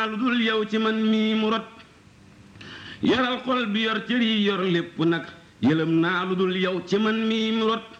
lu dul yow ci man mii mu rot yoral xol bi yor cër yi yor lépp nag yëlëm naa lu dul yow ci man mii mu rot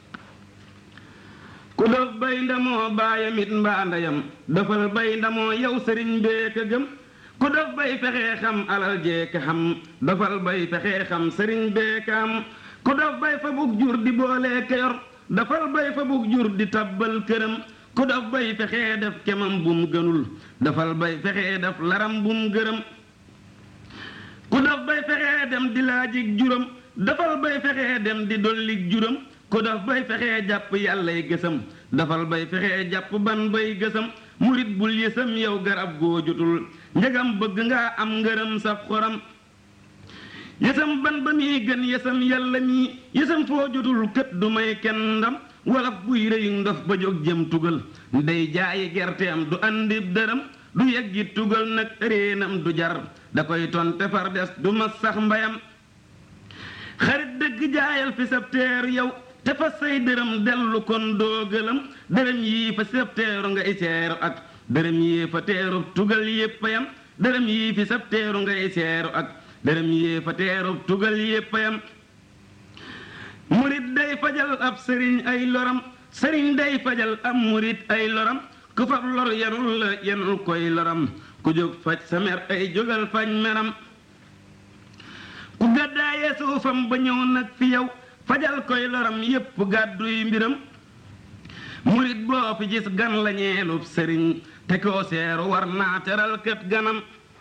ku dof bay ndamoo baayam it mbaa ndeyam dafal bay ndamoo yow sëriñ bee ka gëm ku dof bay fexee xam alal jee ka xam dafal bay fexee xam sëriñ bee ka am ku dof bay fa bug jur di boolee ka yor dafal bay fa bug jur di tabbal këram ku dof bay fexee def kemam bum gënul dafal bay fexee def laram bum gërëm ku dof bay fexee dem di laajig juram dafal bay fexee dem di dollig juram ku dof bay fexee jàpp yàllay gësam dafal bay fexee jàpp ban bay gësam murit bul yësam yow garab goo jotul njëgam bëgg nga am ngërëm saf xoram yësam ban ba muy gën yësam yàlla mii yësam foo jotul kët du may kenn ndam walaf buy rëy ndof ba jóg jëm tugal day jaayi gerteem du andi dërëm du yeggi tugal nag réenam du jar da koy tonte far des du ma sax mbayam xarit dëgg jaayal fi sab teer yow te fa say dërëm dellu kon doo gëlëm dërëm yii fa sab teeru ngay seeru ak dërëm yii fa teeru tugal yéppayam dërëm yii fi sab teeru ngay seeru ak dërëm yii fa teeru tugal yéppayam murit day fajal ab sëriñ ay loram sëriñ day fajal ab murit ay loram ku fab lor yanul la yanul koy loram ku jóg faj sa mer ay jógal faj meram ku gàddaayee suufam ba ñëw nag fi yow fajal koy loram yépp gàdduy mbiram murit boo fi gis gan la ñeelub sëriñ te koo seeru war naa teral kët ganam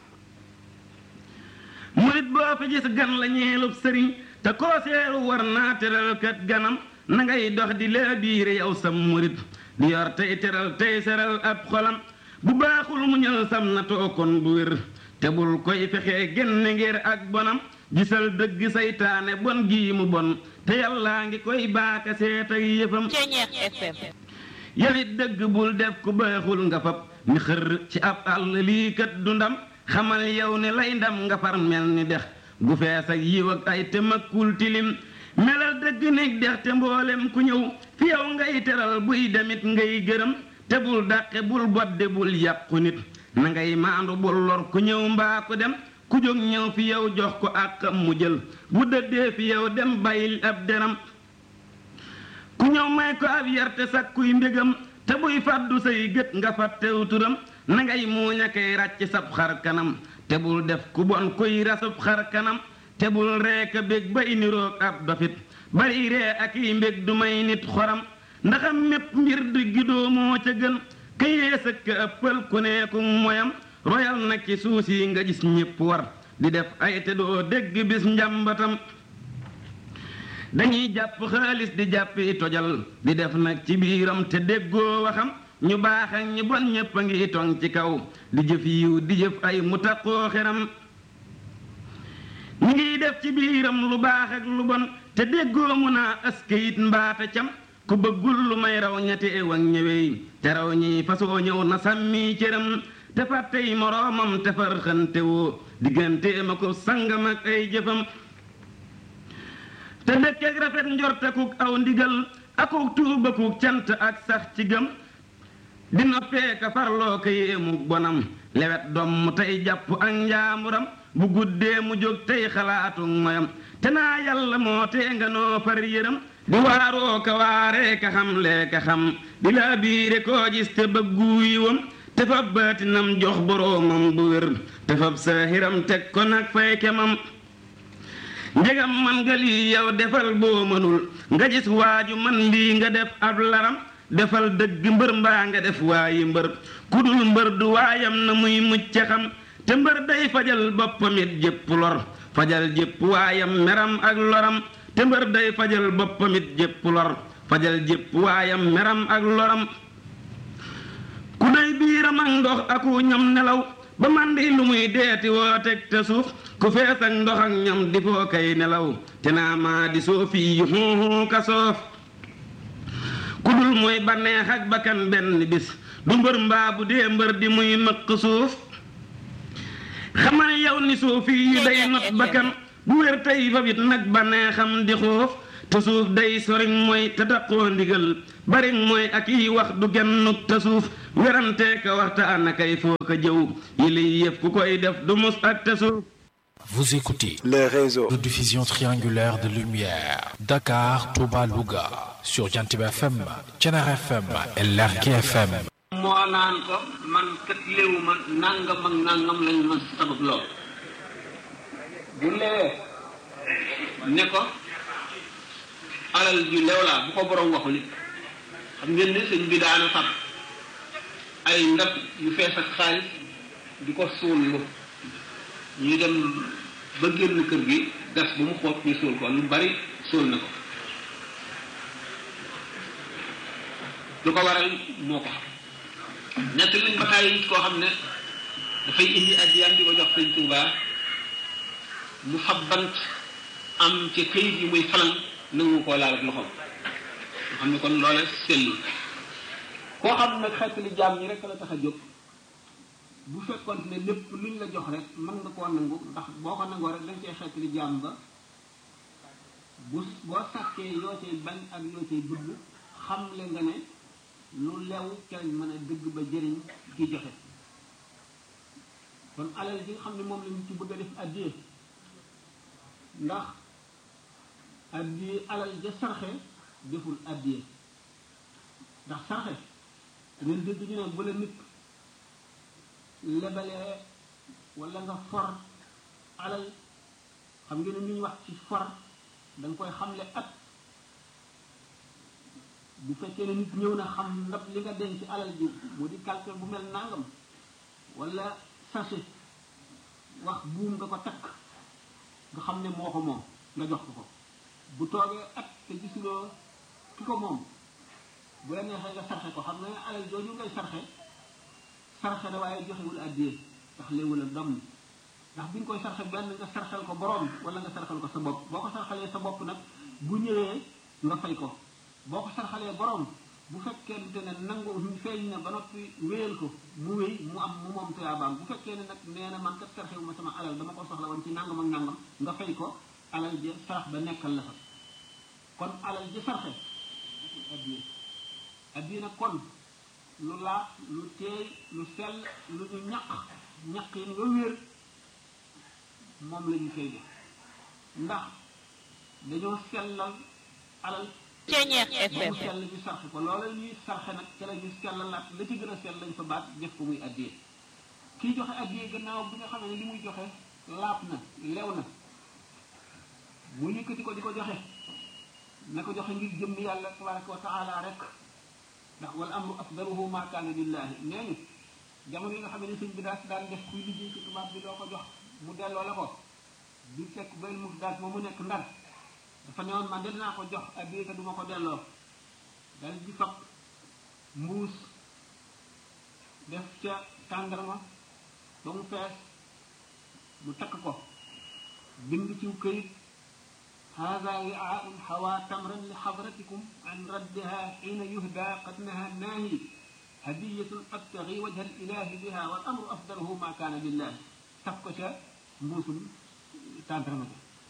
murit boo fi gis gan la ñeelub sëriñ te koo seeru war naa teral kat ganam na ngay dox di lee biire yow sam murit di yor tey teral tey seral ab xolam bu baaxul mu ñël sam na tookon bu wér te bul koy fexee génne ngir ak bonam gisal dëgg saytaane bon gii mu bon te yàllaa ngi koy baaka seet ak yëfam yawit dëgg bul def ku baaxul nga fab ni xër ci ab àll lii kat du ndam xamal yow ne lay ndam nga far mel ni dex gu fees ak yiw ak ay te makkul tilim melal dëgg nekk dex te mboolem ku ñëw fi yow ngay teral buy demit ngay gërëm te bul dàqe bul bodde bul yàqu nit na ngay maandu bul lor ku ñëw mbaa ku dem ku jóg ñëw fi yow jox ko àqam mu jël bu dëddee fi yow dem bàyyil ab deram ku ñëw may ko ab yarte sakkuy mbégam te buy fàddu say gët nga fàttew turam na ngay muuña kay ràcc sab xar kanam te bul def ku bon kuy rasub xar kanam te bul reeka bég bay niroog ab dofit bari ree ak yi mbég du may nit xoram ndaxam mépp mbir diggi doo moo ca gën ka yées ak ka ëppal ku neeku moyam royal na ci suus yi nga gis ñépp war di def ay te doo dégg bis njàmbatam dañuy jàpp xaalis di jàppi tojal di def nag ci biiram te déggoo waxam ñu baax ak ñi bon ñépp a ngi tong ci kaw di jëf yiw di jëf ay mu taqoo xeram ñi ngi def ci biiram lu baax ak lu bon te déggoo mu naa askayit mbaata cam ku bëggul lu may raw ñetti ew ak ñëwey te raw ñi fasoo ñëw na sàmmi cëram te fàttey moroomam te far xante woo digganteem ak sangam ak ay jëfam te dëkkeek rafet njortekuk aw ndigal akuk tuubakuk cant ak sax ci gëm di noppee ka farloo ko yéemu bonam lewet doom mu tey jàpp ak njaamuram bu guddee mu jóg tey xalaatu moyam te naa yàlla moo tee nga noo far yëram di waaroo ka waaree ka xam lee ka xam di laa biire koo gis te bëggu yiwam te fab baatinam jox boroomam bu wér te fab saahiram teg ko nag fay kemam njegam man nga lii yow defal boo mënul nga gis waaju man lii nga def ab laram defal dëgg mbër mbaa nga def waayi mbër ku dul mbër du waayam na muy mucc xam te mbër day fajal boppam it jépp lor fajal jépp waayam meram ak loram te mbër day fajal boppam it jépp lor fajal jépp waayam meram ak loram ku day biiram ak ndox aku ñam nelaw ba man di lu muy deeti woo teg te suuf ku fees ak ndox ak ñam di foo kay nelaw te naa maa di soofi yu xuuxu ka soof ku dul mooy banneex ak bakkan benn bis du mbër mbaa bu dee mbër di muy mëq suuf xamal yow ni soofi yu day not bakkan bu wér tey fa bit nag banneexam di xuuf te suuf day soriñ mooy te daqoo ndigal bariñ mooy ak yi wax du gennuk te suuf werante ka waxtaan akay foo ka jëw yi liy yëf ku koy def du mus ak te suuf Vous écoutez les réseaux de diffusion triangulaire de lumière Dakar, Touba, Louga sur Jantib FM, Thiénare FM et Lergui FM. moo naan ko man kat léewu ma nangam ak nangam lañ ma sabab loo bu lewee ne ko alal ju lew laa bu ko borom waxul it xam ngeen ne sëñ bi daana fab ay ndab yu fees ak xaalis di ko suul ñu dem ba génn kër gi gas bu mu xoot ñu suul ko lu bari suul na ko lu ko waral moo ko xam nekk lañ ba taay koo xam ne dafay indi addiyam di ko jox sëñ Tuuba mu fab bant am ci këyit yi muy falan nangu koo laal ak loxoom nga xam ne kon loole sellu koo xam nag xeet li jaam ñi rek la tax a jóg bu fekkoon ne lépp luñ la jox rek mën nga koo nangu ndax boo ko nangoo rek dañ cee xeet li jaam ba bu boo sàkkee yoo cay bañ ak yoo cay bëgg xam le nga ne lu lew kenn mën a dëgg ba jëriñ ki joxe kon alal ji nga xam ne moom la ñu ci bëgg a def addiye ndax addiye alal ja sarxe deful addiye ndax sarxe ngeen dégg ñu ne bu la nit lebalee wala nga for alal xam ngeen ne ñu wax ci for da nga koy xamle at bu fekkee ne nit ñëw na xam ndab li nga denc alal ji mu di calcul bu mel nangam wala sachet wax buum nga ko takk nga xam ne moo ko moom nga jox ko ko bu toogee at te gisuloo ki ko moom bu la neexee nga sarxe ko xam ne alal jooju ngay sarxe sarxe da waaye joxewul àddiyee ndax léewul ak doom ndax bi nga koy sarxe benn nga sarxel ko borom wala nga sarxel ko sa bopp boo ko sarxalee sa bopp nag bu ñëwee nga fay ko boo ko sarxalee borom bu fekkente ne nangu feeñ na ba noppi wéyal ko mu wéy mu am mu moom tuyaabaam bu fekkee ne nag nee na man kat sarxewu ma sama alal dama ko soxla woon ci nangam ak nangam nga fay ko alal ja sarax ba nekkal la fa kon alal ja sarxe addiye addiye nag kon lu laax lu teey lu sell lu ñu ñaq ñaq yi nga wér moom la ñu koy def ndax dañoo sellal alal Ceeñeex mu FM sell ñu sarxe ko loola ñuy sarxe nag ca la ñu sellalaat la ci gën a sell lañ fa baat def ko muy addiyee kiy joxe addiyee gannaaw bi nga xam ne li muy joxe laab na lew na mu yëkkati ko di ko joxe na ko joxe ngir jëmm yàlla tabaraka wa taala rek ndax wal amru afdaluhu ma kaana lillahi nee ñu jamono yi nga xam ne sëñ bi daal daan def kuy liggéey ci tubaab bi doo ko jox mu delloo la ko bi fekk benn mu daal moom mu nekk ndar dafa newoon man de dinaa ko jox addiya te duma ko delloo dal di fab mbuus def ca tàndarma ba mu fees mu takk ko bind ci këyit هذا وعاء حوى تمرا لحضرتكم عن ردها حين يهدى قد نهى الناهي هدية أبتغي وجه الإله بها والأمر أفضله ما كان لله تفكش مبوس تانترما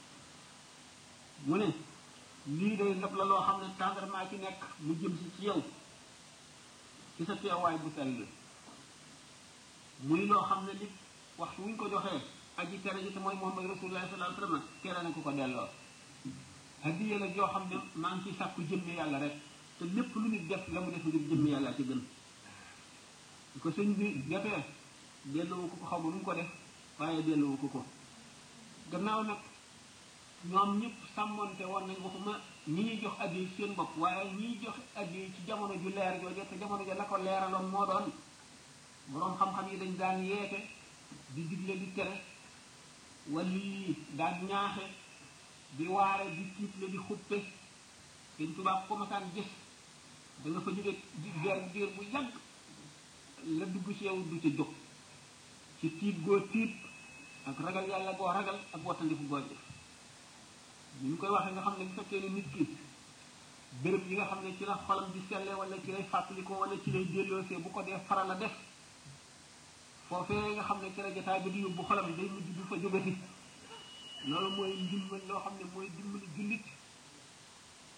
mu ne lii day ndab la loo xam ne tàndarmaa ci nekk mu jëm si ci yow ci sa teewaay bu sell muy loo xam ne li waxtu wuñ ko joxee aji tere ji te mooy Muhammad Rasulullah sallallahu alayhi wa sallam tere na ku ko delloo hadiya la joo xam ne maa ngi ciy sàkku jëmmi yàlla rek te lépp lu nit def la mu def ngir jëmmi yàlla ci gën di ko sëñ bi defee delloo ko ko xaw ma nu mu ko def waaye delloo ko ko gannaaw nag ñoom ñëpp sàmmonte woon nañ waxuma ñi ñuy jox addi seen bopp waaye ñiy jox addi ci jamono ju leer jooju te jamono ja la ko leeraloon moo doon boroom xam-xam yi dañ daan yeete di digle di tere wali daan ñaaxe di waare di tiitle di xuppe dañ tubaab ko masaan gis da nga fa jóge di diir diir bu yàgg la dugg ci yow du ci jóg ci tiit goo tiit ak ragal yàlla goo ragal ak wattandiku goo def ni ñu koy waxee nga xam ne bu fekkee ne nit ki béréb yi nga xam ne ci la xolam di selle wala ci lay fàttalikoo wala ci lay delloosee bu ko dee faral a def foofee nga xam ne ci la jotaay bi di yóbbu xolam day mujj du fa jógati loolu mooy ndimbal loo xam ne mooy dimbali jullit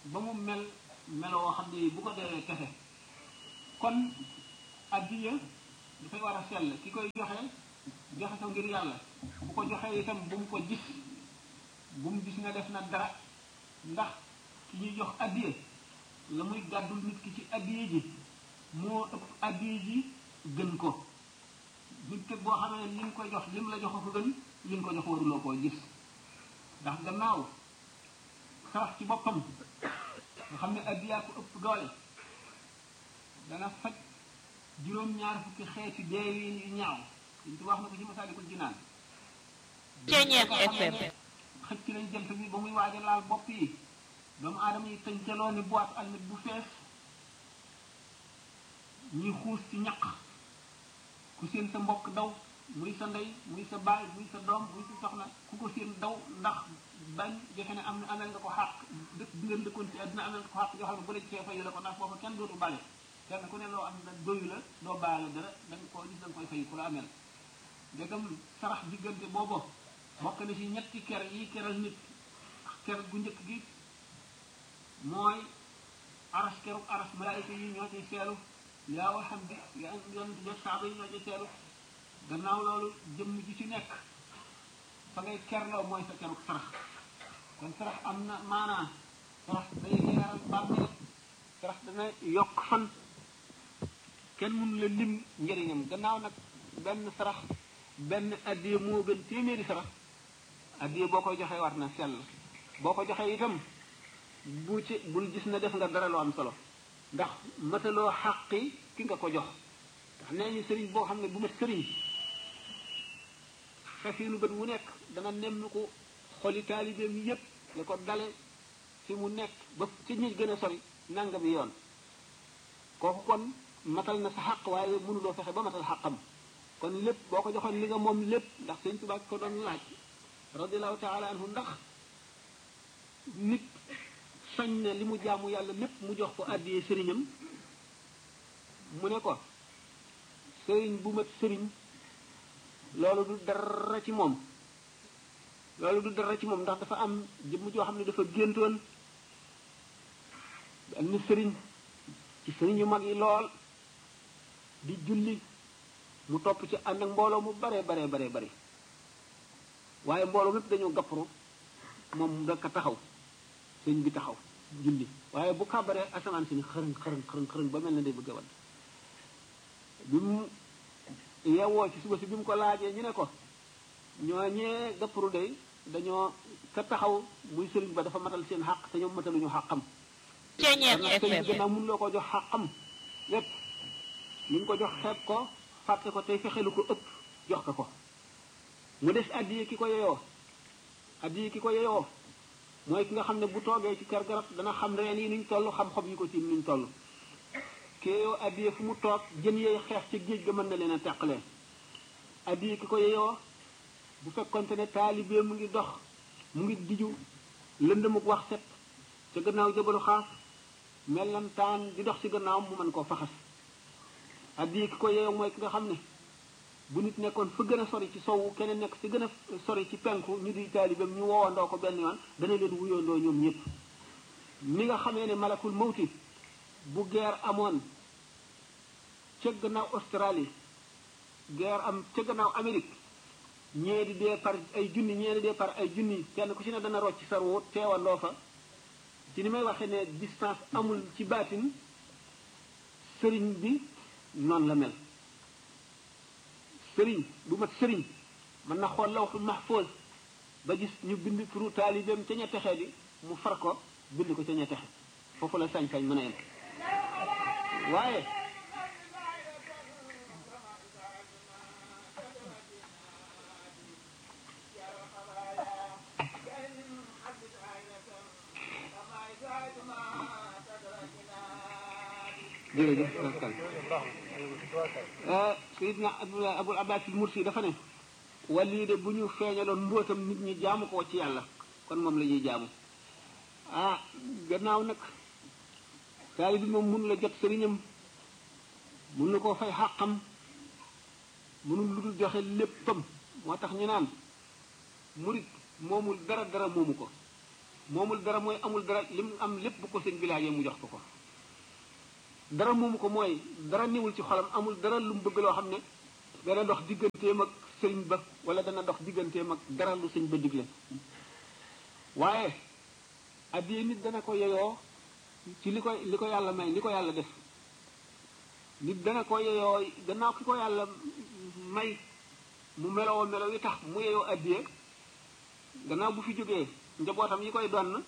ba mu mel meloo xam ne bu ko deewee kese kon addiya dafay war a sell ki koy joxe joxe ko ngir yàlla bu ko joxee itam bu mu ko gis bu mu gis nga def na dara ndax ki ñuy jox addiya la muy gàddul nit ki ci addiya ji moo ëpp addiya ji gën ko nit ki boo xamee ne li nga koy jox lim la jox ko gën li nga ko jox waruloo koo gis ndax gannaaw sarax ci boppam nga xam ne addiyaa ko ëpp doole dana faj juróom-ñaar fukki xeeti deewin yu ñaaw liñ ci wax na ko ci masaalikul jinaan Ceeñeef FM xëcc nañ jant bi ba muy waaj a laal bopp yi doomu aadama yi tëncaloo ni boîte almet bu fees ñuy xuus ci ñaq ku seen sa mbokk daw muy sa ndey muy sa baay muy sa doom muy sa soxna ku ko seen daw ndax bañ defe ne am na amel nga ko xàq dëkk bi ngeen dëkkoon ci àddina amel nga ko xàq yoo xam ne bu la ci fee fayu la ko ndax foofa kenn dootu bale kenn ku ne loo am na doyu la doo baale dara da nga koo gis da nga koy fay ku la amel ndegam sarax diggante boobu bokk na ci ñetti ker yi keral nit ker gu njëkk gi mooy aras keru aras malaayika yi ñoo ciy seelu yaa waxam bi yaa yonent jot saaba yi ñoo ciy seelu gannaaw loolu jëmm ji ci nekk fa ngay kerloo mooy sa keruk sarax kon sarax am na maanaa sarax day leeral bàmmeel sarax dana yokk fan kenn mënu la lim njëriñam gannaaw nag benn sarax benn addiye moo gën téeméeri sarax addiye boo koy joxee war na sell boo ko joxee itam bu ci bul gis na def nga dara loo am solo ndax mataloo xàqi ki nga ko jox ndax nee ñu sëriñ boo xam ne bu mat sëriñ xefinu bët wu nekk dana nemm ko xoli taalibeem yépp la ko dale fi mu nekk ba ci ñi gën a sori nanga bi yoon kooku kon matal na sa xaq waaye mënuloo fexe ba matal xaqam kon lépp boo ko joxoon li nga moom lépp ndax sëñ Tuubaa ko doon laaj radiallahu taala anhu ndax nit sañ na li mu jaamu yàlla lépp mu jox ko àddiyee sëriñam mu ne ko sëriñ bu mat sëriñ loolu du dara ci moom loolu du dara ci moom ndax dafa am jëmm joo xam ne dafa géntoon benn sëriñ ci sëriñ yu mag yi lool di julli mu topp ci ànd ak mbooloo mu bare bare bare bare waaye mbooloo mépp dañoo gapparu moom daka taxaw sëñ bi taxaw julli waaye bu kàbbaree asamaan si ni xërëng xërëng xërëng xërëng ba mel na day bëgg a wadd bi mu yeewoo ci suba si bi mu ko laajee ñu ne ko ñooñee gapparu day dañoo ka taxaw muy sëriñ ba dafa matal seen xàq te ñoom mataluñu xàqam Ceeñeef sëriñ bi FM gannaaw mun loo ko jox xàqam lépp li nga ko jox xeeb ko fàtte ko tey fexelu ko ëpp jox ko ko mu des addiye ki ko yeyoo addiye ki ko yeyoo mooy ki nga xam ne bu toogee ci kër garab dana xam reen yi nuñ toll xam xob yi ko tiim nuñ toll ki yeyoo addiye fu mu toog jën yooyu xeex ci géej ga mën na leen a teqalee addiye ki ko yeyoo bu fekkonte ne taalibee mu ngi dox mu ngi diju lëndëmuk wax set ca gannaaw jabalu xaas mellantaan di dox ci gannaaw mu mën koo faxas addiye ki ko yeyoo mooy ki nga xam ne bu nit nekkoon fa gën a sori ci sowu keneen nekk ci gën a sori ci penku ñu di taalibeem ñu woowandoo ko benn yoon dana leen wuyoondoo ñoom ñëpp ni nga xamee ne malakul mawti bu guerre amoon ca gannaaw Australie guerre am ca gannaaw Amérique ñee di dee par ay junni ñee di dee par ay junni kenn ku ci ne dana rocc sa ruut teewandoo fa ci ni may waxee ne distance amul ci baatin sëriñ bi noonu la mel sëriñ bu mat sëriñ mën na xool lawxul mahfuz ba gis ñu bind turu taalibeem ca ña texe di mu far ko bind ko ca ña texe foofu la sañ-sañ mën a yem waaye jërëjëf Pascal sayidna abul abbas al mursi dafa ne wàlli de bu ñu feeñaloon mbóotam nit ñi jaamu ko ci yàlla kon moom la ñuy jaamu ah gannaaw nag taali bi moom mun la jot sëriñam mun na koo fay xàqam mënul lu dul joxe léppam moo tax ñu naan murit moomul dara dara moomu ko moomul dara mooy amul dara lim am lépp bu ko sëñ bi laajee mu jox ko ko dara moomu ko mooy dara niwul ci xolam amul dara lu mu bëgg loo xam ne dana dox digganteem ak sëriñ ba wala dana dox digganteem ak dara lu sëñ ba digle waaye addiye nit dana ko yeyoo ci li ko li ko yàlla may li ko yàlla def nit dana ko yeyoo gannaaw ki ko yàlla may mu meloo melo yi tax mu yeyoo addiye gannaaw bu fi jógee njabootam yi koy donn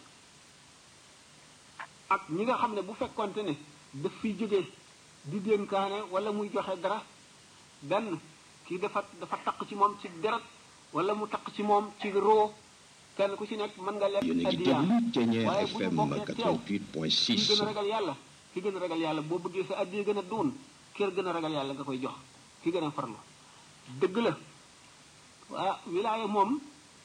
ak ñi nga xam ne bu fekkonte ne daf fiy jógee di dénkaane wala muy joxe dara benn kii dafa dafa taq ci moom ci deret wala mu taq ci moom ci roo kenn ku ci nekk mën nga lekk yéen a ngi addiya déglu Thiéniere waaye bu ñu FM bokkee teew ki 88.6 gën a ragal yàlla ki gën a ragal yàlla boo bëggee sa addiya gën a duun kër gën a ragal yàlla nga koy jox ki gën a farlu dëgg la waa wilaaya moom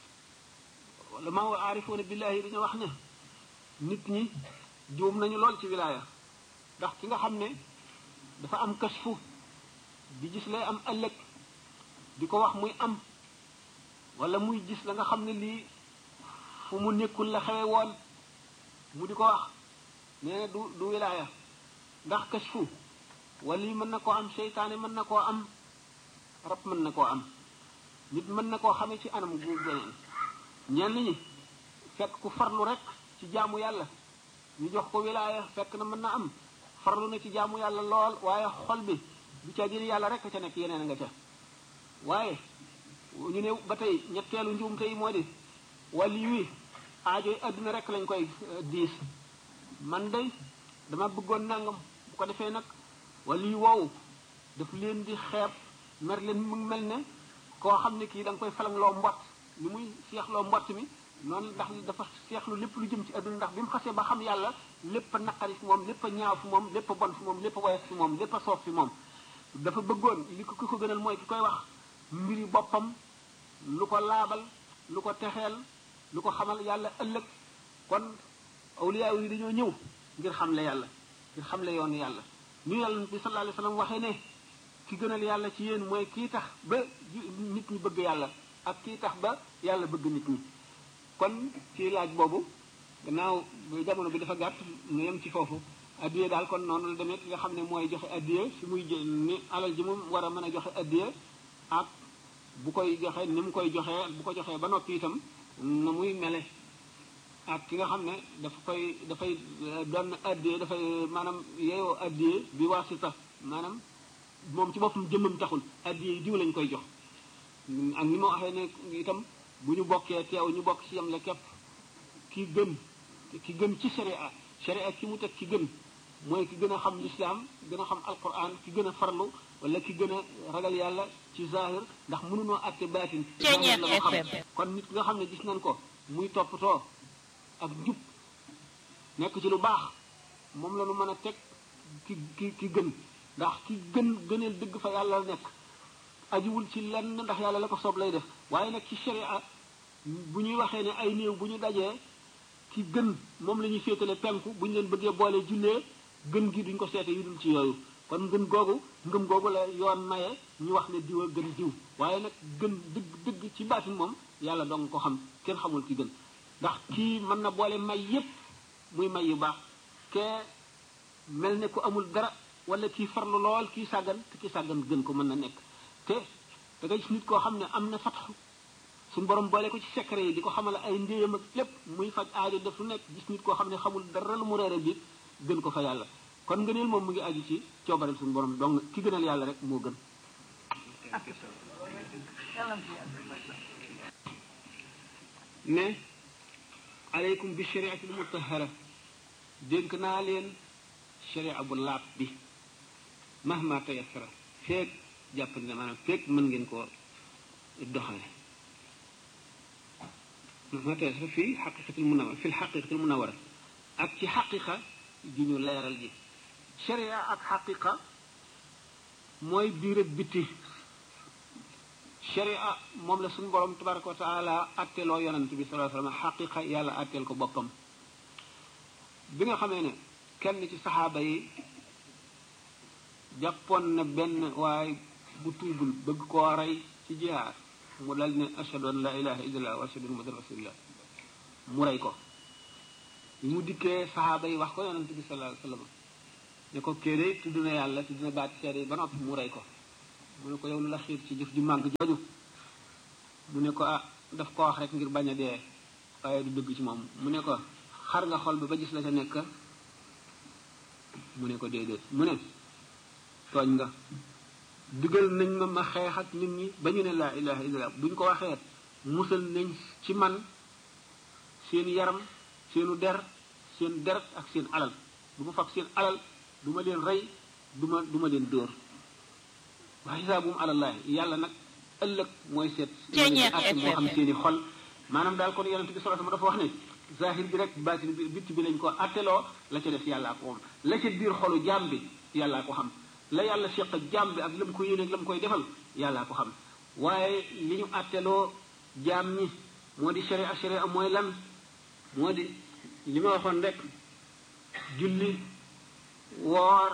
wala maa wa aarifoona billahi dañoo wax ne nit ñi juum nañu lool ci wilaaya ndax ki nga xam ne dafa am kasfu di gis lay am ëllëg di ko wax muy am wala muy gis la nga xam ne lii fu mu nekkul la xewe woon mu di ko wax nee na du du wilaaya ndax kasfu wala yi mën na koo am seytaane mën na koo am rab mën na koo am nit mën na koo xamee ci anam gu beneen ñenn ñi fekk ku farlu rek ci jaamu yàlla ñu jox ko wilaaya fekk na mën na am farlu na ci jaamu yàlla lool waaye xol bi du ca jël yàlla rek ca nekk yeneen nga ca waaye ñu ne ba tey ñetteelu njuumte yi moo di wali wi aajoy adduna rek lañ koy diis man day dama bëggoon nangam bu ko defee nag wali woowu daf leen di xeeb mer leen mu mel ne koo xam ne kii da nga koy falangloo mbott ni muy seexloo mbott mi noonu ndax dafa seexlu lépp lu jëm ci adduna ndax bi mu xasee ba xam yàlla lépp a naqari fi moom lépp a ñaaw fi moom lépp a bon fi moom lépp a woyof fi moom lépp a soof fi moom dafa bëggoon li ko ki ko gënal mooy ki koy wax mbiri boppam lu ko laabal lu ko texeel lu ko xamal yàlla ëllëg kon awliyaa yi dañoo ñëw ngir xamle yàlla ngir xamle yoonu yàlla ñu yàlla bi sallallahu alayhi wa sallam waxee ne ki gënal yàlla ci yéen mooy kii tax ba nit ñi bëgg yàlla ak kii tax ba yàlla bëgg nit ñi kon ci laaj boobu gannaaw jamono bi dafa gàtt ñu yem ci foofu addiye daal kon noonu la demee ki nga xam ne mooy joxe addiye fi muy jë ni alal ji mu war a mën a joxe addiye ak bu koy joxe ni mu koy joxee bu ko joxee ba noppi itam na muy mele ak ki nga xam ne dafa koy dafay doon addiye dafay maanaam yeeyoo addiye bi wasita maanaam moom ci boppam jëmmam taxul addiye yi diw lañ koy jox ak ni ma waxee ne itam bu ñu bokkee teew ñu bokk ci yam la képp ki gën ki gën ci sharia sharia ki mu teg ki gën mooy ki gën a xam lislaam gën a xam alquran ki gën a farlu wala ki gën a ragal yàlla ci zahir ndax mënunoo àtte baatin Ceeñeer la mu xam FM. kon nit ki nga xam ne gis nañ ko muy toppatoo ak jub nekk ci lu baax moom la nu mën a teg ki ki ki gën ndax ki gën gëneel dëgg fa yàlla nekk ajuwul ci lenn ndax yàlla la ko soob lay def waaye nag ci sharia bu ñuy waxee ne ay néew bu ñu dajee ki gën moom la ñuy féetale penku bu ñu leen bëggee boole jullee gën gi duñ ko seete yu dul ci yooyu kon ngën googu ngëm googu la yoon maye ñu wax ne diw a gën diw waaye nag gën dëgg dëgg ci baatin moom yàlla dong ko xam kenn xamul ki gën ndax kii mën na boole may yépp muy may yu baax kee mel ne ku amul dara wala kii farlu lool kii sàggan te kii sàggan gën ko mën na nekk te da nga gis nit koo xam ne am na fatxu suñu borom boole ko ci secret yi di ko xamal ay ndéyam ak lépp muy faj aajo def lu nekk gis nit koo xam ne xamul dara lu mu reere bi gën ko fa yàlla kon ngëneel moom mu ngi aju ci coobareel suñu borom donc ki gënal yàlla rek moo gën ne aleykum bi shariati l mutahara dénk naa leen sharia bu laab bi mahma tayassara feeg jàpp ne maanaam feeg mën ngeen ko doxale mahma tayassara fii xaqiqatil munawara fi xaqiqatil munawara ak ci xaqiqa ji ñu leeral ji sharia ak xaqiqa mooy biir ak biti sharia moom la suñu borom tabaraka wa taala atteloo yonent bi sallallahu alayhi wasallam xaqiqa yàlla atteel ko boppam bi nga xamee ne kenn ci saxaaba yi jàppoon na benn waaye bu tuubul bëgg koo rey ci jihaar mu dal ne ashhadu an la ilaha illallah wa ashhadu anna muhammadan rasulullah mu rey ko bi mu dikkee saxaaba yi wax ko yonent bi sallallahu alayhi wasallam ne ko kéere tudd na yàlla tudd na baati seede yi ba noppi mu rey ko mu ne ko yow lu la xiir ci jëf ju màgg jooju mu ne ko ah daf ko wax rek ngir bañ a dee waaye du dëgg ci moom mu ne ko xar nga xol bi ba gis la ca nekk mu ne ko déedéet mu ne tooñ nga digal nañ ma ma xeex ak nit ñi ba ñu ne laa ilaha illallah buñ ko waxee musal nañ ci man seen yaram seenu der seen deret ak seen alal du ma fab seen alal du ma leen rey du ma du ma leen dóor wa xisaabum alallahi yàlla nag ëllëg mooy seet atte moo xam seeni xol maanaam daal kon yonente bi sallallahu alayhi wasallam dafa wax ne zahir bi rek baatin bi bitti bi lañ ko atteloo la ca def yàllaa ko moom la ca biir xolu jaam bi yàllaa ko xam la yàlla seq ak jaam bi ak la mu ko yéene ak la mu koy defal yàllaa ko xam waaye li ñu atteloo jaam ñi moo di sharia sharia mooy lan moo di li ma waxoon rek julli woor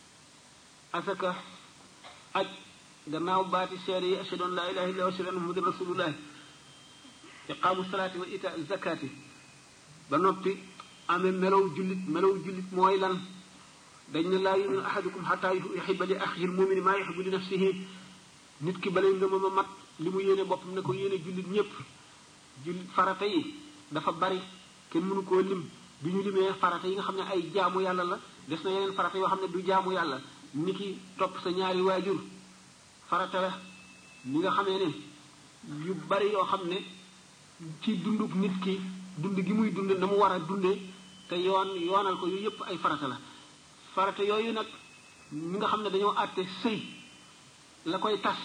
asaka aj gannaaw baati seede yi ashhadu an laa ilaha illa wa ashhadu anna muhammadan rasulullah iqaamu salaati wa ita zakati ba noppi amee melow jullit melow jullit mooy lan dañ ne laa yuminu ahadukum xataa yuxiba li axihi lmumini maa yuxibu li nafsihi nit ki balay nga ma mat li mu yéene boppam ne ko yéene jullit ñépp jullit farata yi dafa bari kenn mënu koo lim bi ñu limee farata yi nga xam ne ay jaamu yàlla la des na yeneen farata yoo xam ne du jaamu yàlla ni ki topp sa ñaari waajur farata la li nga xamee ne yu bari yoo xam ne ci dunduk nit ki dund gi muy dund na mu war a dundee te yoon yoonal ko yu yépp ay farata la farata yooyu nag ñi nga xam ne dañoo àtte sëy la koy tas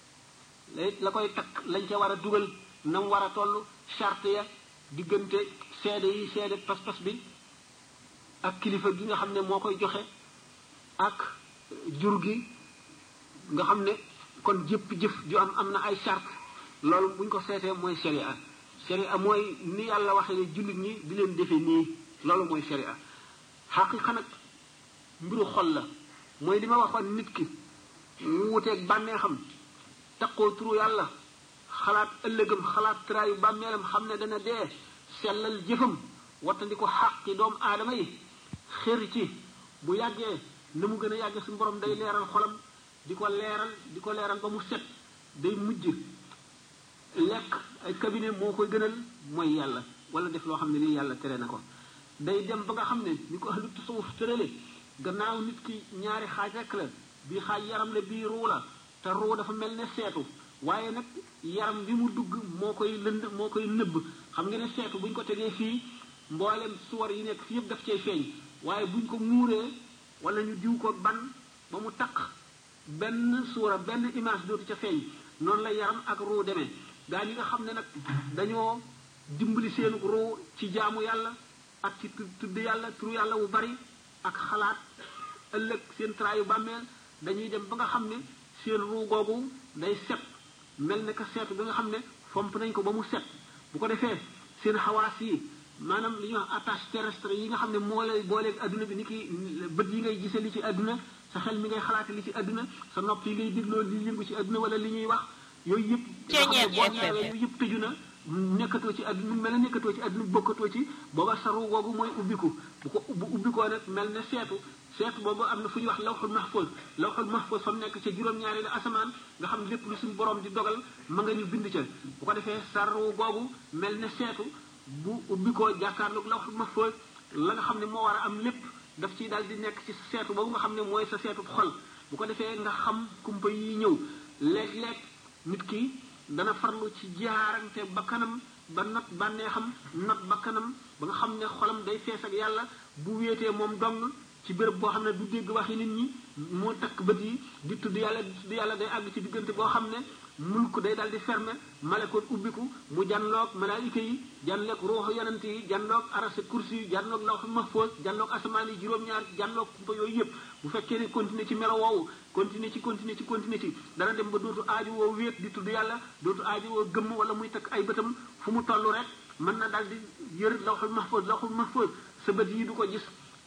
la koy takk lañ ca war a dugal na mu war a toll charte ya diggante seede yi seede pas-pas bi ak kilifa gi nga xam ne moo koy joxe ak jur gi nga xam ne kon jëpp jëf ju am am na ay charte loolu buñ ko seetee mooy sharia sharia mooy ni yàlla waxee ne jullit ñi di leen defee nii loolu mooy sharia xaqiqa nag mbiru xol la mooy li ma waxoon nit ki wuuteeg bànneexam taqoo turu yàlla xalaat ëllëgam xalaat traayu bàmmeelam xam ne dana dee sellal jëfam wattandi ko xàqi doomu aadama yi xër ci bu yàggee na mu gën a yàggee suñu borom day leeral xolam di ko leeral di ko leeral ba mu set day mujj lekk ay cabinet moo koy gënal mooy yàlla wala def loo xam ne nii yàlla tere na ko day dem ba nga xam ne ni ko ahlu tasawuf tërale gannaaw nit ki ñaari xaaj rek la bii xaaj yaram la bii ruu la te ruu dafa mel ne seetu waaye nag yaram bi mu dugg moo koy lënd moo koy nëbb xam nga ne seetu buñ ko tegee fii mboolem suwar yi nekk fi yëpp daf cay feeñ waaye buñ ko muuree wala ñu diw ko ban ba mu taq benn suura benn image dootu ca feeñ noonu la yaram ak ruu demee gaa ñi nga xam ne nag dañoo dimbali seenu ruu ci jaamu yàlla ak ci tudd yàlla turu yàlla wu bari ak xalaat ëllëg seen traayu bàmmeel dañuy dem ba nga xam ne seen ruu googu day set mel ne que seetu bi nga xam ne fomp nañ ko ba mu set bu ko defee seen xawaas yi maanaam li ñuy wax attache terrestre yi nga xam ne moo lay booleeg adduna bi ni ki bët yi ngay gisee li ci adduna sa xel mi ngay xalaate li ci adduna sa nopp yi ngay dégloo li yëngu ci adduna wala li ñuy wax yooyu yëpp nga xam ne boo ñaawee yooyu yëpp tëju na nekkatoo ci adduna mel ne nekkatoo ci adduna bokkatoo ci booba saru googu mooy ubbiku bu ko bu ubbikoo nag mel ne seetu seetu boobu am na fu ñuy wax lawxul mahfuz lawxul mahfuz fa mu nekk ca juróom-ñaari la asamaan nga xam ne lépp lu suñu borom di dogal ma nga ñu bind ca bu ko defee saru googu mel ne seetu bu ubbikoo jàkkaarloog lawxul mahfuz la nga xam ne moo war a am lépp daf ciy daal di nekk ci seetu boobu nga xam ne mooy sa seetu xol bu ko defee nga xam kumpa yi ñëw léeg-léeg nit ki dana farlu ci jaarante ba kanam ba not bànneexam not ba kanam ba nga xam ne xolam day fees ak yàlla bu wéetee moom dong ci béréb boo xam ne du dégg waxi nit ñi moo takk bët yi di tudd yàlla di tudd yàlla day àgg ci diggante boo xam ne mulk day dal di fermer malakoot ubbiku mu janloog malaayika yi janloog ruuxu yonent yi janloog arase kursi yi janloog lawxu mahfoos janloog asamaan yi juróom-ñaar janloog kumpa yooyu yëpp bu fekkee ne continuer ci melo woowu continuer ci continuer ci continuer ci dana dem ba dootu aaju woo wéet di tudd yàlla dootu aaju woo gëmm wala muy takk ay bëtam fu mu toll rek mën na dal di yër lawxul mahfoos lawxul mahfoos sa bët yi du ko gis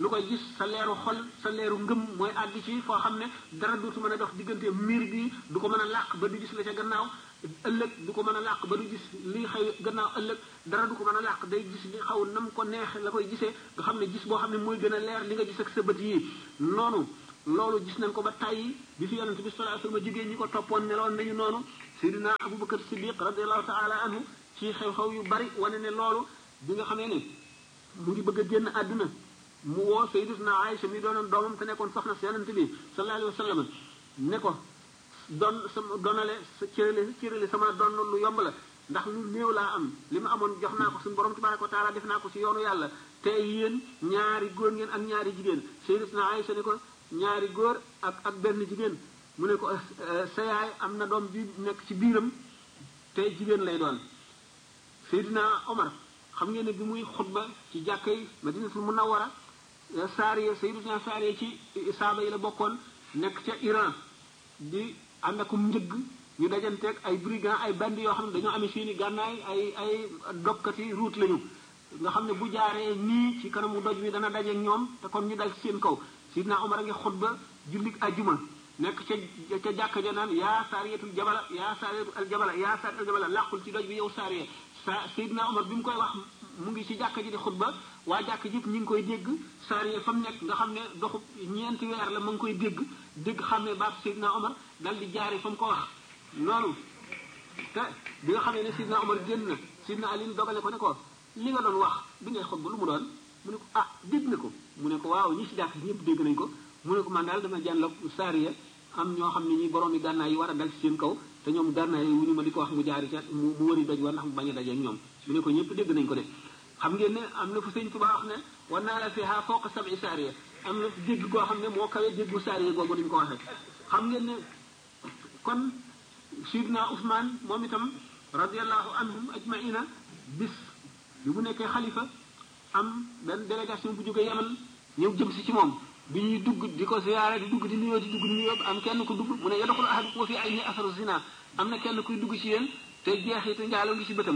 lu koy gis sa leeru xol sa leeru ngëm mooy àgg ci foo xam ne dara dootu mën a dox diggante miir bi du ko mën a làq ba du gis la ca gannaaw ëllëg du ko mën a làq ba du gis li xëy gannaaw ëllëg dara du ko mën a làq day gis li xaw nam ko neex la koy gisee nga xam ne gis boo xam ne mooy gën a leer li nga gis ak sa bët yi noonu loolu gis nañ ko ba tàyyi bi fi yonente bi sallallahu alayhi wasallam jigéen ñi ko toppoon meloon nañu noonu Seydina Abubakar Siddiq radiallahu taala anhu ci xew-xew yu bari wane ne loolu bi nga xamee ne mu ngi bëgg a génn àdduna mu woo Sayyidatuna Aïcha mi doonoon doomam te nekkoon soxna si yonente bi sallallahu alayhi wasallam ne ko don sama donale sa cërale cërale sama don lu yomb la ndax lu néew laa am li ma amoon jox naa ko suñu borom tabaraka wa taala def naa ko ci yoonu yàlla te yéen ñaari góor ngeen ak ñaari jigéen Sayyidatuna Aïcha ne ko ñaari góor ak ak benn jigéen mu ne ko sa yaay am na doom bi nekk ci biiram te jigéen lay doon Seydina Omar xam ngeen ne bi muy xutba ci jàkka yi Madinatul Munawwara Saariya Seydina Saariya ci saaba yi la bokkoon nekk ca Iran di ànd akum njëgg ñu dajanteeg ay brigand ay bandi yoo xam ne dañoo amee seeni gànnaay ay ay dokkati route lañu nga xam ne bu jaaree nii ci kanamu doj wi dana dajeeg ñoom te kon ñu dal ci seen kaw Seydina Omar a ngi xutba jullit ajjuma nekk ca ca jàkka ja naan yaa saariyatul jabala yaa saariyatul al jabala yaa saariyatul jabala làqul ci doj bi yow saariya sa Seydina Omar bi mu koy wax mu ngi ci jàkka ji di xutba waa jàkka ji ñu ngi koy dégg saariya fa mu nekk nga xam ne doxu ñeenti weer la ma ngi koy dégg dégg xam ne baat Seydina Omar dal di jaare fa mu ko wax noonu te bi nga xam ne Seydina Omar génn na Seydina Ali dogale ko ne ko li nga doon wax bi ngay xutba lu mu doon mu ne ko ah dégg na ko mu ne ko waaw ñi ci jàkka ji ñëpp dégg nañ ko mu ne ko man daal dama jànloog saariya am ñoo xam ne ñi borom yi gànnaay yi war a dal ci seen kaw te ñoom gànnaay yi wu ñu ma di ko wax mu jaari ca mu mu wëri doj war ndax mu bañ a dajee ak ñoom mu ne ko ñëpp dégg nañ ko de xam ngeen ne am na fu sëñ Tuba wax ne war naa la fiha fawqa sab'i saariya am na dégg koo xam ne moo kawee déggu saariya googu duñ ko waxee xam ngeen ne kon sidna Ousmane moom itam radiallahu anhum ajmaina bis bi mu nekkee xalifa am benn délégation bu jógee Yaman ñëw jëm si ci moom bi ñuy dugg di ko ziyaare di dugg di nuyoo di dugg di nuyoo am kenn ku dugg mu ne yadxulu ahadukum fi ayni asaru zina am na kenn kuy dugg ci yéen te jeexitu njaaloo ngi ci bëtam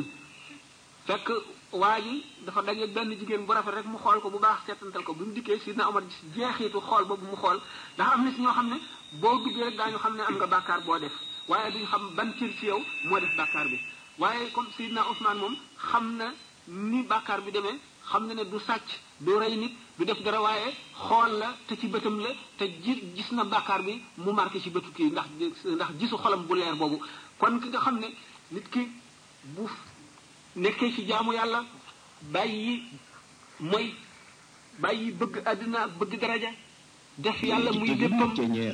fekk waa ji dafa dajeeg benn jigéen bu rafet rek mu xool ko bu baax seetantal ko bi mu dikkee sidna Omar jeexitu xool boobu mu xool ndax am na si ñoo xam ne boo duggee rek daañu xam ne am nga bàkkaar boo def waaye duñu xam ban cër ci yow moo def bàkkaar bi waaye comme sidna Ousmane moom xam na ni bàkkaar bi demee xam na ne du sàcc du rey nit du def dara waaye xool la te ci bëtam la te ji gis na bàkkaar bi mu marqué ci bëtu kii ndax ndax gisu xolam bu leer boobu kon ki nga xam ne nit ki bu nekkee ci jaamu yàlla bàyyi mooy bàyyi bëgg àddina bëgg daraja def yàlla muy léppam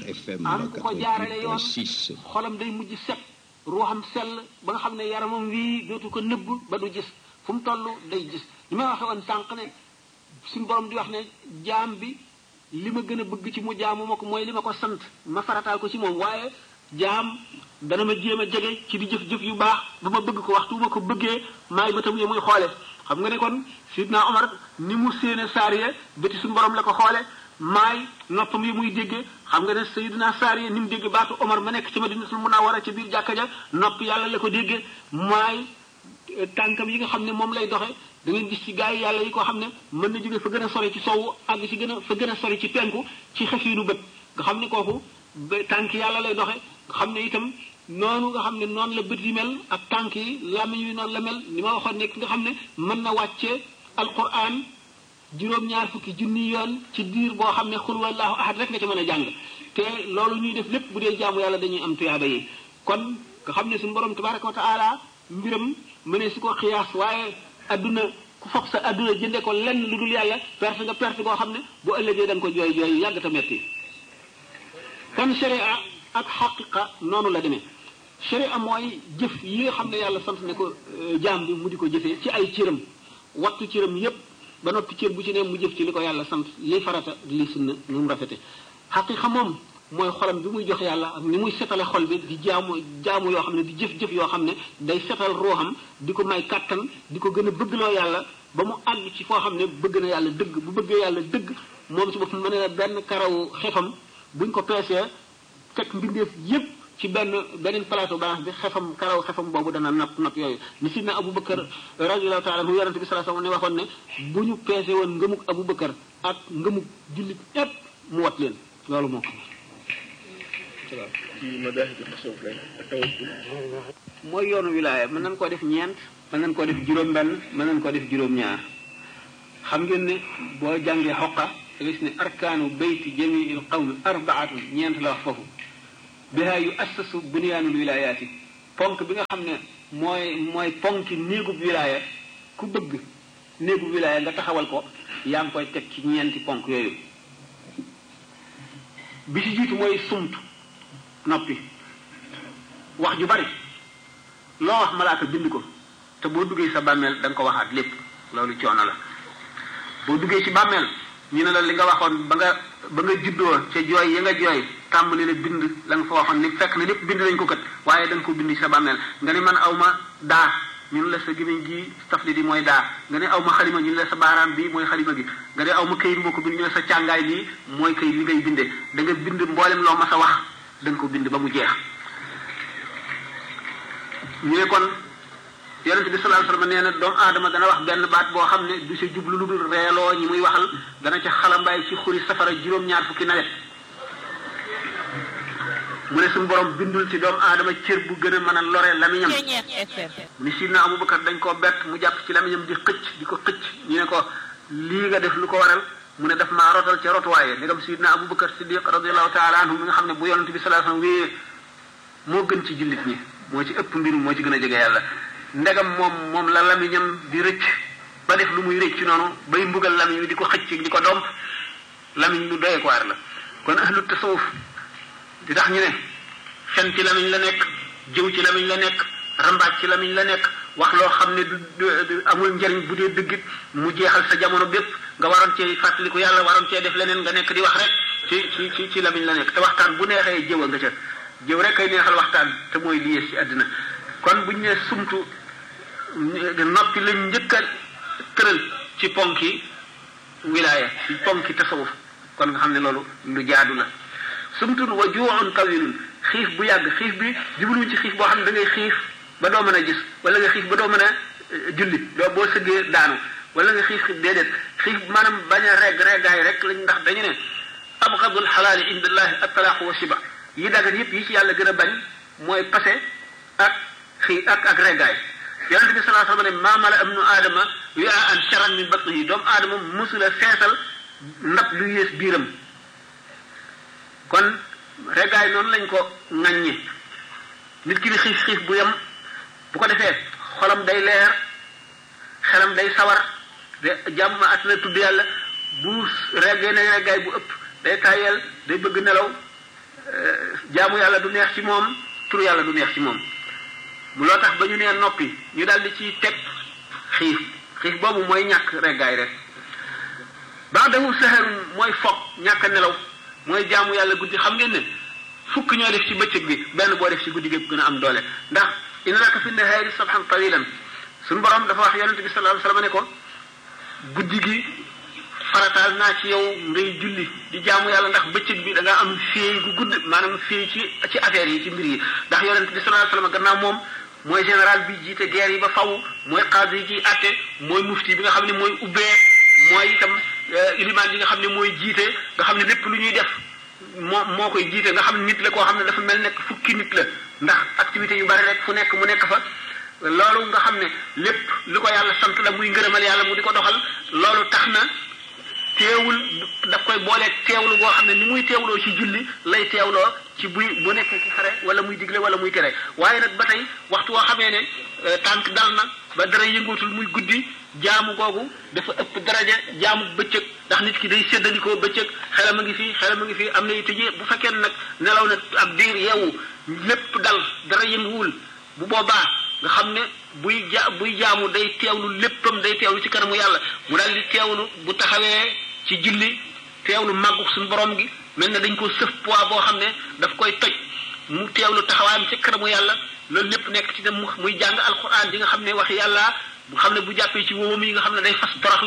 am ku ko jaarale yoon xolam day mujj set ruuxam sell ba nga xam ne yaramam wii dootu ko nëbb ba du gis fu mu toll day gis li may waxe woon sànq ne suñu borom di wax ne jaam bi li ma gën a bëgg ci mu jaamu ma ko mooy li ma ko sant ma farataal ko ci moom waaye jaam dana ma jéem a jege ci di jëf-jëf yu baax ba ma bëgg ko waxtu ma ko bëggee maay bëtam yi muy xoole xam nga ne kon sidna Omar ni mu séene saariye bëti suñu borom la ko xoole maay noppam yi muy déggee xam nga ne sayidina saariye ni mu dégg baatu Omar ma nekk ci Madinatul Munawwara ci biir jàkka ja nopp yàlla la ko déggee maay tànkam yi nga xam ne moom lay doxe da ngeen gis ci gaa yi yàlla yi ko xam ne mën na jóge fa gën a sori ci sowu àgg ci gën a fa gën a sori ci penku ci xefiinu bët nga xam ne kooku tànk yàlla lay doxe nga xam ne itam noonu nga xam ne noonu la bët yi mel ak tànk yi làmmiñ yi noonu la mel li ma waxoon nekk nga xam ne mën na wàccee alquran juróom-ñaar fukki junni yoon ci diir boo xam ne xul wallahu ahad rek nga ci mën a jàng te loolu ñuy def lépp bu dee jaamu yàlla dañuy am tuyaaba yi kon nga xam ne suñu borom tabaraka wa taala mbiram mënee si ko xiyaas waaye adduna ku foog sa adduna jënde ko lenn lu dul yàlla perte nga perte koo xam ne bu ëllëgee da nga ko jooy jooy yàgg ta metti kon sharia ak xaqiqa noonu la demee sharia mooy jëf yi nga xam ne yàlla sant ne ko jaam bi mu di ko jëfee ci ay cëram wattu cëram yépp ba noppi cër bu ci ne mu jëf ci li ko yàlla sant li farata li sunna nu mu rafete xaqiqa moom mooy xolam bi muy jox yàlla ak ni muy setale xol bi di jaamu jaamu yoo xam ne di jëf-jëf yoo xam ne day setal ruuxam di ko may kàttan di ko gën a bëggloo yàlla ba mu àgg ci foo xam ne bëgg na yàlla dëgg bu bëggee yàlla dëgg moom ci boppam mën na benn karaw xefam buñ ko peesee teg mbindeef yépp ci benn beneen plateau balance bi xefam karaw xefam boobu dana napp napp yooyu ni sidna Abu Bakar radiyallahu taala anhu yonente bi sallallahu alayhi wasallam ne waxoon ne bu ñu peese woon ngëmuk Abu Bakar ak ngëmuk jullit ñépp mu wat leen loolu moo ko ci madaahibu tasawuf lay ak tawakkul mooy yoonu wilaaya mën nañ koo def ñeent mën nañ koo def juróom-benn mën nañ koo def juróom-ñaar xam ngeen ne boo jàngee xoqa da gis ne arkaanu bayti jamiil qawmi arbaatun ñeent la wax foofu biha yu assasu bunyaanul wilaayaati ponk bi nga xam ne mooy mooy ponki néegub wilaaya ku bëgg néegub wilaaya nga taxawal ko yaa ngi koy teg ci ñeenti ponk yooyu bi ci jiitu mooy sumtu noppi wax ju bari loo wax malaaka bind ko te boo duggee sa bàmmeel da nga ko waxaat lépp loolu coono la boo duggee ci bàmmeel ñu ne la li nga waxoon ba nga ba nga juddoo ca jooy yi nga jooy tàmbali la bind la nga fa waxoon ni fekk na lépp bind nañ ko kat waaye da nga ko bind ci sa bàmmeel nga ni man aw ma daa ñun la sa gémmiñ gi tafli di mooy daa nga ne aw ma xalima ñu la sa baaraam bi mooy xalima gi nga ne aw ma këyit moo ko bind ñu la sa càngaay bi mooy këyit bi ngay bindee da nga bind mboolem loo ma sa wax da nga ko bind ba mu jeex ñu ne kon yonente bi sallallahu alayhi wasallam nee na doomu aadama dana wax benn baat boo xam ne du sa jublu lu dul reeloo ñi muy waxal dana ca xalambaay ci xuri safara juróom-ñaar fukki nawet mu ne suñu borom bindul ci doomu aadama cër bu gën a mën a lore lamiñam Ceñeex FM. ni sidna Abubakar dañ koo bett mu jàpp ci lamiñam di xëcc di ko xëcc ñu ne ko lii nga def lu ko waral mu ne daf maa rotal ca rotuwaaye ndegam sidna Abubakar Siddiq radiyallahu taala anhu mi nga xam ne bu yonente bi sallallahu alayhi wasallam wéyee moo gën ci jullit ñi moo ci ëpp mbir moo ci gën a jege yàlla ndegam moom moom la lamiñam di rëcc ba def lu muy rëcc noonu bay mbugal lamiñ wi di ko xëcc di ko domp lamiñ lu doye ko waar la kon ahlu tasawuf di tax ñu ne fen ci lamiñ la nekk jëw ci lamiñ la nekk rambaaj ci lamiñ la nekk wax loo xam ne du du amul njariñ bu dee dëggit mu jeexal sa jamono bépp nga waroon cee fàttaliku yàlla waroon cee def leneen nga nekk di wax rek ci ci ci ci lamiñ la nekk te waxtaan bu neexee jëw a nga ca jëw rek kay neexal waxtaan te mooy lii ci àddina kon buñ ne sumtu noppi lañ njëkk a tëral ci ponki wilaaya ci ponki tasawuf kon nga xam ne loolu lu jaadu la sumtun wa juuxun tawilun xiif bu yàgg xiif bi jubluñ ci xiif boo xam ne da ngay xiif ba doo mën a gis wala nga xiif ba doo mën a julli doo boo sëggee daanu wala nga xiif xiif déedéet xiif maanaam bañ a regg reggaay rek lañ ndax dañu ne abgadul xalaali indallahi attalaaqu wa siba yi dagan yëpp yi ci yàlla gën a bañ mooy passé ak xii ak ak reggaay yonente bi salaa sallam ne maa mala am nu aadama wi'a an charan min batnihi doomu aadama musula feesal ndab lu yées biiram kon reggaay noonu lañ ko ŋaññe nit ki di xiif xiif bu yem bu ko defee xolam day leer xelam day sawar de jàmm at na tudd yàlla bu reggee ne reggaay bu ëpp day tàyyeel day bëgg nelaw jaamu yàlla du neex ci moom turu yàlla du neex ci moom mu loo tax ba ñu nee noppi ñu daal di ci teg xiif xiif boobu mooy ñàkk reggaay rek baax dafu saxarun mooy foog ñàkk nelaw mooy jaamu yàlla guddi xam ngeen ne fukk ñoo def ci bëccëg bi benn boo def ci guddi gépp gën a am doole ndax inna laka fi nahaari sabhan tawilan suñu borom dafa wax yonente bi sallallahu alayhi wasallam ne ko guddi gi farataal naa ci yow ngay julli di jaamu yàlla ndax bëccëg bi da nga am féey gu gudd maanaam féey ci ci affaire yi ci mbir yi ndax yonente bi sallallahu alayhi wasallam gannaaw moom mooy général bi jiite guerre yi ba faw mooy xaadi yi ciy atte mooy mufti bi nga xam ne mooy ubbee mooy itam ilimaan yi nga xam ne mooy jiite nga xam ne lépp lu ñuy def moo moo koy jiite nga xam ne nit la koo xam ne dafa mel nekk fukki nit la ndax activité yu bari rek fu nekk mu nekk fa loolu nga xam ne lépp lu ko yàlla sant la muy ngërëmal yàlla mu di ko doxal loolu tax na teewul daf koy booleeg teewlu goo xam ne ni muy teewloo ci julli lay teewloo ci buy bu nekk ci xare wala muy digle wala muy tere waaye nag ba tey waxtu woo xamee ne tànk dal na ba dara yëngootul muy guddi jaamu googu dafa ëpp daraja jaamu bëccëg ndax nit ki day séddalikoo bëccëg xelam a ngi fi xelam a ngi fi am na tëjee bu fekkee nag nelaw na ab diir yeewu lépp dal dara yënguwul bu boobaa nga xam ne buy ja buy jaamu day teewlu léppam day teewlu ci kanamu yàlla mu daal di teewlu bu taxawee ci julli teewlu màggu suñu borom gi mel na dañ ko sëf poids boo xam ne daf koy toj mu teewlu taxawaayam ci kanamu yàlla loolu lépp nekk ci ne muy jàng alquran di nga xam ne wax yàlla bu xam ne bu jàppee ci wóomam yi nga xam ne day fas toroxlu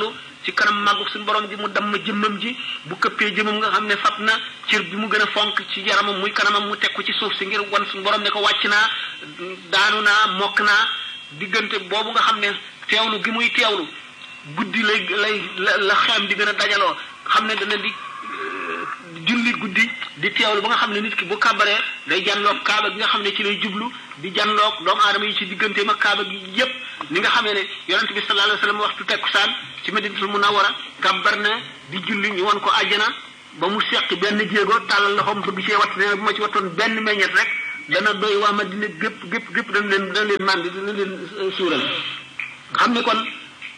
ci kanam màggu suñu borom gi mu damm jëmmam ji bu këppee jëmmam nga xam ne fab na cër bi mu gën a fonk ci yaramam muy kanamam mu teg ko ci suuf si ngir wan suñu borom ne ko wàcc naa daanu naa mokk naa diggante boobu nga xam ne teewlu gi muy teewlu guddi lay lay la la xeem di gën a dajaloo xam ne dana di julli guddi di teewlu ba nga xam ne nit ki bu kàbbaree day janloog kaaba gi nga xam ne ci lay jublu di janloog doomu aadama yi ci digganteem ak kaaba gi yépp ni nga xamee ne yonent bi sallallahu alayhi wasallam waxtu tekkusaan ci madinatul munawwara kàbbar na di julli ñu won ko àjjana ba mu seqi benn jéego tàllal loxoom bëgg cee watt ne bu ma ci wattoon benn meññet rek dana doy waa Madina gépp gépp gépp dana leen dana leen màndi dana leen suural xam ne kon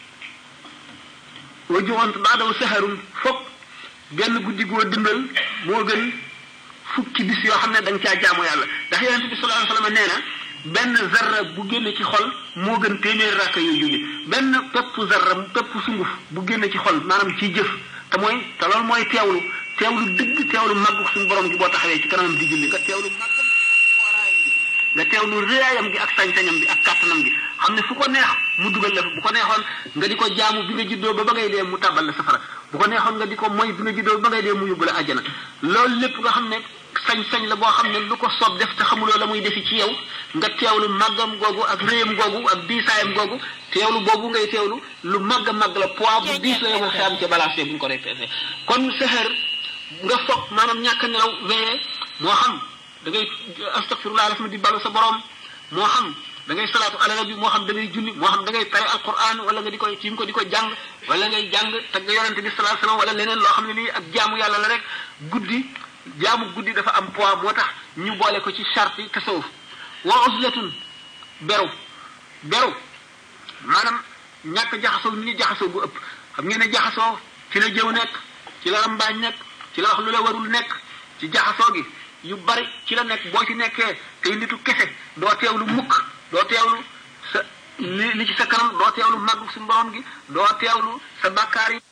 wa joxoon baadaw saharun foog benn guddi goo dundal moo gën fukki bis yoo xam ne da nga caa jaamu yàlla ndax yonent bi sallallahu alayhi wasallam nee na benn zarra bu génne ci xol moo gën téeméeri rakka yooyu julli benn pepp zarra pepp sunguf bu génne ci xol maanaam ci jëf te mooy te loolu mooy teewlu teewlu dëgg teewlu màggu suñu borom gi boo taxawee ci kanamam di julli nga teewlu màggam fooraayam gi nga teewlu réyaayam gi ak sañ-sañam gi ak kàttanam gi xam ne fu ko neex mu dugal la bu ko neexoon nga di ko jaamu bi nga juddoo ba ba ngay dee mu tàbbal la safara bu ko neexoon nga di ko moy bi nga juddoo ba ngay dee mu yóbbu la àjjana loolu lépp nga xam ne sañ-sañ la boo xam ne lu ko soob def te xamuloo la muy defi ci yow nga teewlu màggam googu ak réyam googu ak diisaayam googu teewlu boobu ngay teewlu lu màgg a màgg la poids bu diis la yomal xeyam ca balancé bu ñu ko répété kon seher nga foog maanaam ñàkk a nelaw weye moo xam da ngay astaghfirullah la di balu sa borom moo xam da ngay salaatu ala bi moo xam da ngay julli moo xam da ngay tare alquran wala nga di koy tiim ko di ko jàng wala ngay jàng tagg yonente bi sallallahu alayhi wasallam wala leneen loo xam ne lii ak jaamu yàlla la rek guddi jaamu guddi dafa am poids moo tax ñu boole ko ci charte yi tasawuf wa uzlatun beru beru maanaam ñàkk jaxasoo ni ñu jaxasoo bu ëpp xam ngeen ne jaxasoo ci la jëw nekk ci la rambaañ nekk ci la wax lu la warul nekk ci jaxasoo gi yu bari ci la nekk boo ci nekkee tey nitu kese doo teewlu mukk doo teewlu sa li li ci sa kanam doo teewlu màggu suñu borom gi doo teewlu sa bàkkaar yi